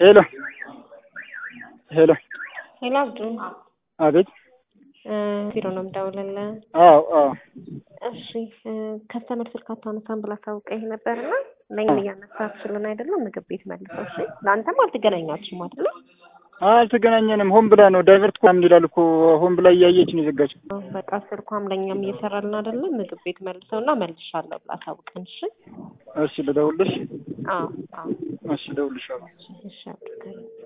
ሄሎ ሄሎ ሄሎ አብዱ አቤት እ ቢሮ ነው የምደውልልህ። አዎ አዎ እሺ እ ከስተመር ስልክ አታነሳም ብላ አሳውቀኝ ነበርና ለእኛም እያነሳችልን አይደለም ምግብ ቤት መልሰው። እሺ ለአንተም አልተገናኛችሁም አይደለ? አልተገናኘንም። ሆን ብላ ነው ዳይቨርት እኮ ምን ይላል እኮ ሆን ብላ እያየች ነው የዘጋችው። በቃ ስልኳም ለእኛም እየሰራልን አይደለም። ምግብ ቤት መልሰውና መልሻለሁ ብላ አሳውቀን። እሺ እሺ ልደውልሽ? አዎ አዎ እሺ እደውልልሻለሁ። እሺ አብዱ